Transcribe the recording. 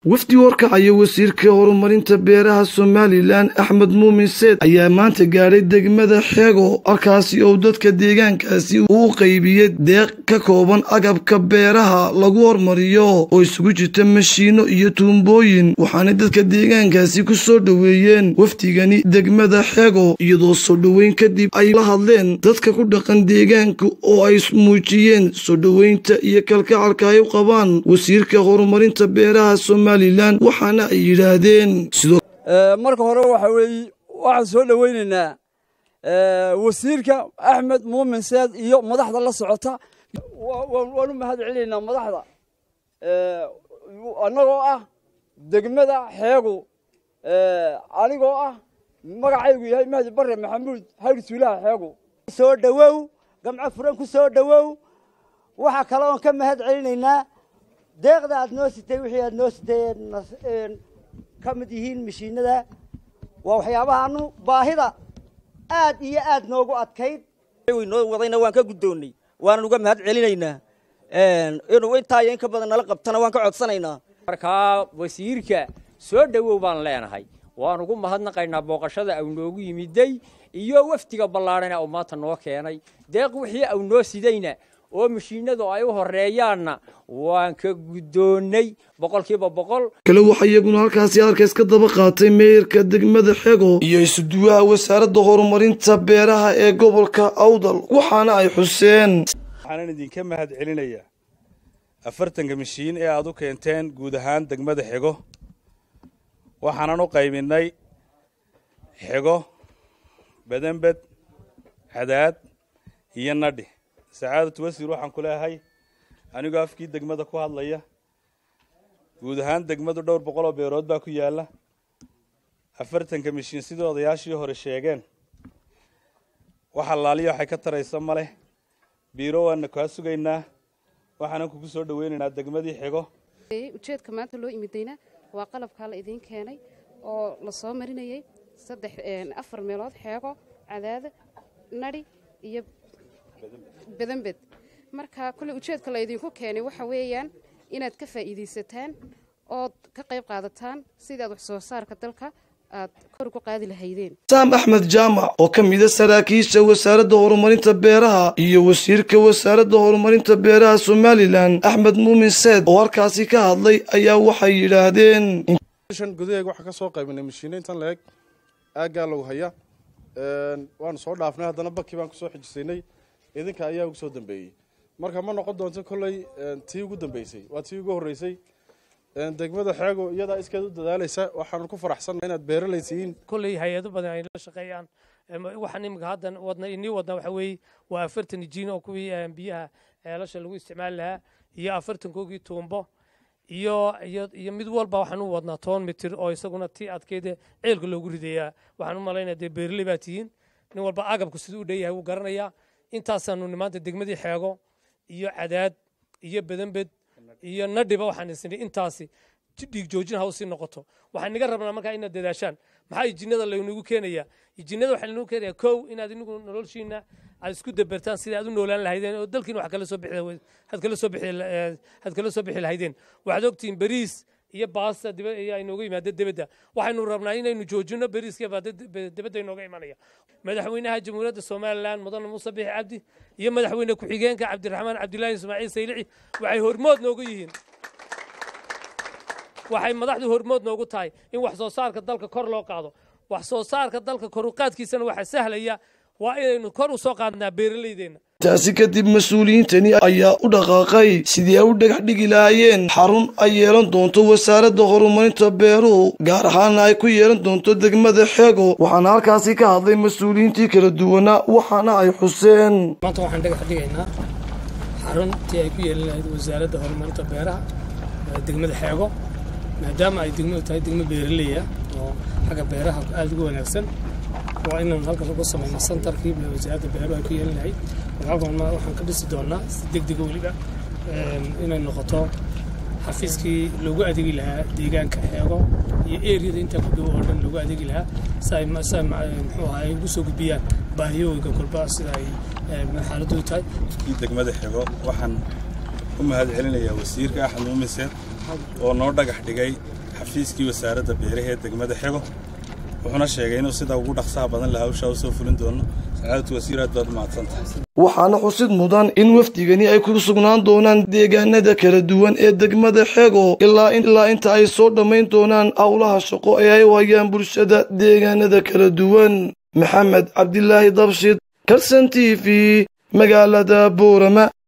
wafdi warkacaya wasiirka horumarinta beeraha somalilan axmed muumin seed ayaa maanta gaadhay degmada xeego halkaasi oo dadka deegaankaasi uu qaybiyey deeq ka kooban agabka beeraha lagu hormariyo oo isugu jirta mashiino iyo tuumbooyin waxaana dadka deegaankaasi ku soo dhoweeyeen wafdigani degmada xeego iyadoo soo dhoweyn kadib ay la hadleen dadka ku dhaqan deegaanka oo ay muujiyeen soo dhoweynta iyo kalkacalka ay u qabaan wasiirka horumarinta beeraha somalilan waxaana ay yidhaahdeen marka hore waxa weeye waxaan soo dhoweynaynaa wasiirka axmed muumin seed iyo madaxda la socota waan u mahad celinaynaa madaxda annagoo ah degmada xeegu anigoo ah magacaygu yahay mahdi bare maxamuud hayr suulaha xeegu soo dhowow gamco furan ku soo dhowow waxaa kale oon ka mahad celinaynaa deeqda aad noo sitay wixii aad noo sitay ka mid yihiin mashiinada waa waxyaabahaanu baahida aad iyo aad noogu adkayd noo wadayna waan ka guddoonnay waanan uga mahad celinaynaa inuu intaa iyo in ka badan nala qabtana waan ka codsanaynaa markaa wasiirka soo dhowow baan leenahay waan ugu mahadnaqaynaa booqashada au noogu yimiday iyo wafdiga ballaadhana uu maanta noo keenay deeq wixii au noo sidayna oo mashiinadu ay u horeeyaanna waan ka guddoonnay boqolkiiba boqol kale waxaa iyaguna halkaasi halkaas ka daba qaatay meeyarka degmada xego iyo isuduwaha wasaaradda horumarinta beeraha ee gobolka awdal waxaana ay xuseen waxaanan idinka mahad celinayaa afartanka mashiin ee aad u keenteen guud ahaan degmada xego waxaanan u qaybinnay xego badanbed cadaad iyo nadhi sacaadatu wasiir waxaan ku leeyahay anigoo afkii degmada ku hadlaya guud ahaan degmadu dhowr boqol oo beerood baa ku yaalla afartanka mashiin sidii odayaashii hore sheegeen waxa laaliya waxay ka taraysa ma leh biiro waana kaa sugaynaa waxaanan kugu soo dhoweynaynaa degmadii xigo ujeedka maanta loo imidayna waa qalabkaa la idiin keenay oo la soo marinayay saddex afar meelood xeego cadaada nadhi iyo badanbed marka kolley ujeedka la idinku keenay waxa weeyaan inaad ka faa'iidaysataan ood ka qayb qaadataan sidii aad wax soo saarka dalka aad kor ugu qaadi lahaydeen saam axmed jaamac oo ka mida saraakiisha wasaaradda horumarinta beeraha iyo wasiirka wasaaradda horumarinta beeraha somalilan axmed muumin seed oo halkaasi ka hadlay ayaa waxay yidhaahdeen gudaheega waxaa ka soo qaybinay mashiino intan la eg aaggaa lagu haya waanu soo dhaafnay haddana bakii baan kusoo xijisaynay idinka ayaa ugu soo dambeeyey marka ma noqon doonto kolley tii ugu dambeysay waa tii ugu horreysay degmada xeego iyadaa iskeed u dadaalaysa waxaanu ku faraxsanna inaad beeralaysiin kolley hay-ado badan ay la shaqeeyaan waxaan imika haddan wadna inii wadna waxa weeye waa afartan jiin oo kuwii biyaha ceelasha lagu isticmaali lahaa iyo afartankoogii tuumbo iyo iyo iyo mid walba waxaan u wadnaa toban mitir oo isaguna tii adkeeda ceelka loogu ridayaa waxaan u malaynaya dee beerley baa tihiin nin walba agabku siduu u dheeyahay wuu garanayaa intaasaanu maanta degmadii xeego iyo cadaad iyo badanbed iyo nadhiba waxaan isnay intaasi dhiig joojin ha usii noqoto waxaan inaga rabnaa markaa inaad dadaashaan maxaa ijinnada laynagu keenayaa ijinnada waxaa laynagu keenayaa kow inaad inigu noloshiina aad isku dabertaan sidii aad u noolaan lahaydeen oo dalkiina wax kala soo bixi had kala soo bixi had kala soo bixi lahaydeen waxaad ogtihiin bariis iyo baasta diba ayaa inooga yimaada dibadda waxaynu rabnaa inaynu joojino bariiska baada dibadda inooga imanaya madaxweynaha jamhuuriyadda somalilan mudane muuse bixi cabdi iyo madaxweyne ku-xigeenka cabdiraxmaan cabdilaahi ismaaciil saylici waxay hormood noogu yihiin waxay madaxdu hormood noogu tahay in wax soo saarka dalka kor loo qaado wax soo saarka dalka koruqaadkiisana waxaa sahlaya waa inaynu kor u soo qaadnaa beeralaydeenna taasi kadib mas-uuliyiintani ayaa u dhaqaaqay sidii ay u dhagax dhigi lahaayeen xarun ay yeelan doonto wasaaradda horumarinta beeruhu gaar ahaana ay ku yeelan doonto degmada xeego waxaana halkaasi ka hadlay mas-uuliyiintii kala duwanaa waxaana ay xuseen maanta waxaan dhagax dhigaynaa xaruntii ay ku yeelan lahayd wasaaradda horumarinta beeraha degmada xeego maadaama ay degmadu tahay degmo beeraleya oo xagga beeraha aada ugu wanaagsan waa inaan halkan ugu samayno santarkii wasaaradda beeruhu ay ku yeelan lahayd halkan waxaan ka dhisi doonaa si degdega weliba inay noqoto xafiiskii loogu adeegi lahaa deegaanka xeego iyo eriyada intaa ku dhow oo dhan loogu adeegi lahaa si ay si ay muxuu ahaa ay ugu soo gudbiyaan baahiyooyinka kolba sida ay xaaladdu tahay degmada xego waxaan u mahad celinayaa wasiirka axmed muumin seed oo noo dhagax dhigay xafiiskii wasaaradda beeraha ee degmada xego wuxuuna sheegay inuu sida ugu dhaqsaha badan la hawshaa u soo fulin doono sacaadatu wasiir aad baad umahadsantahay waxaana xusid mudan in wafdigani ay ku sugnaan doonaan deegaanada kala duwan ee degmada xego ilaa ilaa inta ay soo dhammayn doonaan howlaha shaqo ee ay wayaan bulshada deegaanada kala duwan maxamed cabdilaahi dabshid karsan t v magaalada boorama